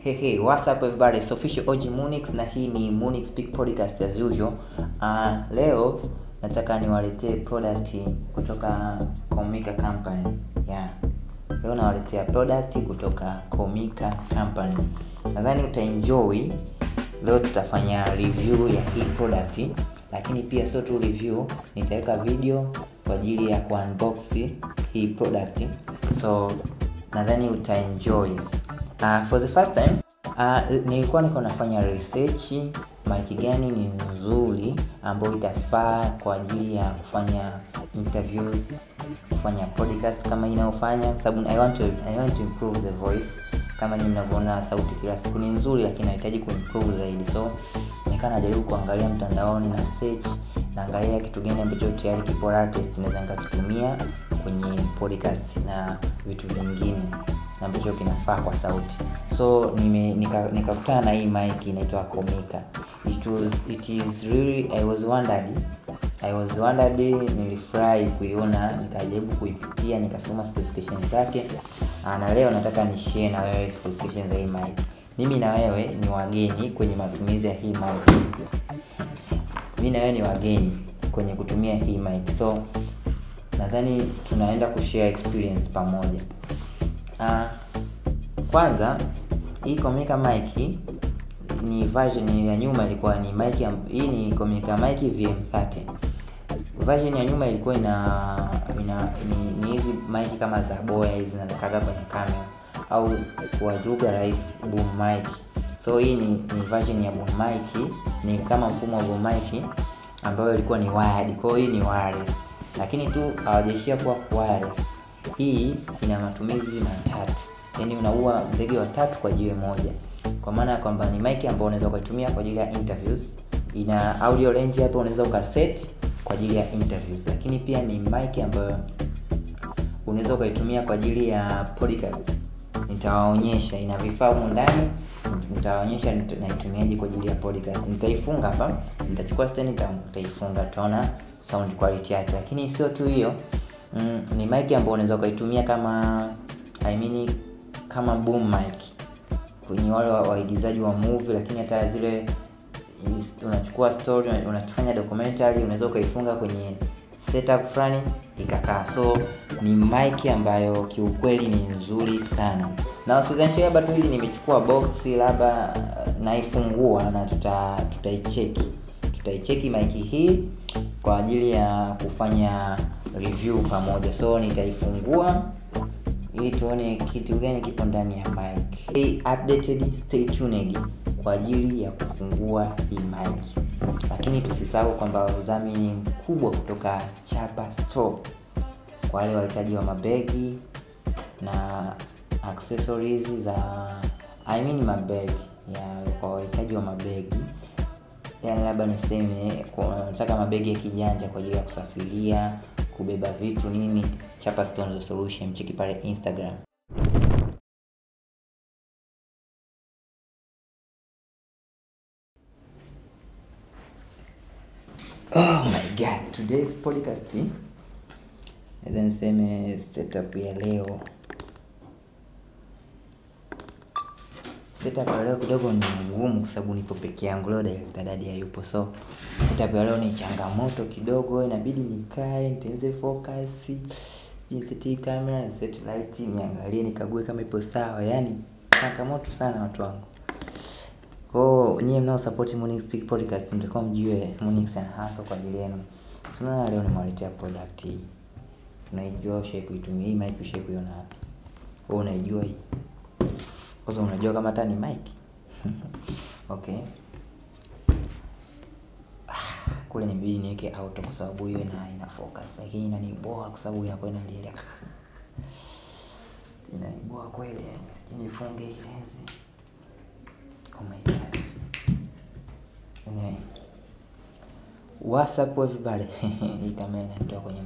Hey, hey, what's up everybody? It's official OG Munix na hii ni Munix Big Podcast as usual. Uh, leo nataka niwaletee product kutoka Komika Company. Yeah. Leo nawaletea product kutoka Komika Company. Nadhani utaenjoy. Leo tutafanya review ya hii product, lakini pia sio tu review, nitaweka video kwa ajili ya kuunbox hii product. So nadhani utaenjoy. Uh, for the first time uh, nilikuwa niko nafanya research mic gani ni nzuri ambayo itafaa kwa ajili ya kufanya interviews, kufanya podcast kama inayofanya, kwa sababu I want to I want to improve the voice. Kama ni mnavyoona sauti kila siku ni nzuri, lakini nahitaji kuimprove zaidi, so nikaa najaribu kuangalia mtandaoni na search, naangalia kitu gani ambacho tayari kipo latest naweza nikakitumia kwenye podcast na vitu vingine ambacho kinafaa kwa sauti so nime nikakutana nika na hii mic inaitwa Komika it was it is really I was wondered I was wondered nilifurahi kuiona nikajaribu kuipitia nikasoma specifications zake na leo nataka ni share na wewe specifications za hii mic mimi na wewe ni wageni kwenye matumizi ya hii mic mimi na wewe ni wageni kwenye kutumia hii mic so nadhani tunaenda kushare experience pamoja uh, kwanza hii Komika mic ni version ya nyuma ilikuwa ni mic hii ni Komika mic VM30 version ya nyuma ilikuwa ina ina ni, ni hizi mic kama za boya hizi zinazokaka kwenye kamera au kwa lugha rahisi boom mic so hii ni, ni version ya boom mic ni kama mfumo wa boom mic ambayo ilikuwa ni wired kwa hiyo hii ni wireless lakini tu hawajaishia kuwa wireless hii ina matumizi matatu yaani unaua ndege watatu kwa jiwe moja kwa maana ya kwamba ni mic ambayo unaweza ukaitumia kwa ajili ya interviews ina audio range hapo unaweza ukaset kwa ajili ya interviews lakini pia ni mic ambayo unaweza ukaitumia kwa ajili ya podcast nitawaonyesha ina vifaa humu ndani nitawaonyesha naitumiaje kwa ajili ya podcast nitaifunga hapa nitachukua stand nitaifunga tutaona sound quality yake lakini sio tu hiyo mm, ni mic ambayo unaweza ukaitumia kama I mean, kama boom mic kwenye wale waigizaji wa, wa movie lakini hata zile unachukua story unafanya documentary unaweza ukaifunga kwenye setup fulani ikakaa so ni mic ambayo kiukweli ni nzuri sana na usizanishe labda tu hili nimechukua box labda naifungua na tuta tutaicheki tutaicheki mic hii kwa ajili ya kufanya review pamoja so nitaifungua ili tuone kitu gani kipo ndani ya mic hey, updated stay tuned kwa ajili ya kufungua hii mic lakini tusisahau kwamba udhamini mkubwa kutoka chapa store kwa wale wahitaji wa mabegi na accessories za I mean mabegi ya kwa wahitaji wa mabegi yani labda niseme nataka mabegi ya kijanja kwa ajili ya kusafiria kubeba vitu nini chapa stone solution cheki pale instagram oh my god today's podcast naweza niseme setup ya leo setup ya leo kidogo ni ngumu kwa sababu nipo peke yangu leo director dadi hayupo so setup ya leo ni changamoto kidogo inabidi nikae nitenze focus sijui camera set light niangalie nikague kama ipo sawa yani changamoto sana watu wangu kwao nyie mnao support Munix Speak Podcast mtakuwa mjue Munix ana hustle kwa ajili yenu tunaona leo nimewaletea product hii unaijua ushai kuitumia hii mic ushai kuiona wapi wewe unaijua hii kwanza unajua kama hata ni mic okay kule nibidi niweke auto kwa sababu hiyo ina ina focus lakini inaniboa kwa sababu inakuwa inalia inaniboa kweli yani sijui nifunge hii lenzi oh my god anyway what's up everybody hii kamera inatoa kwenye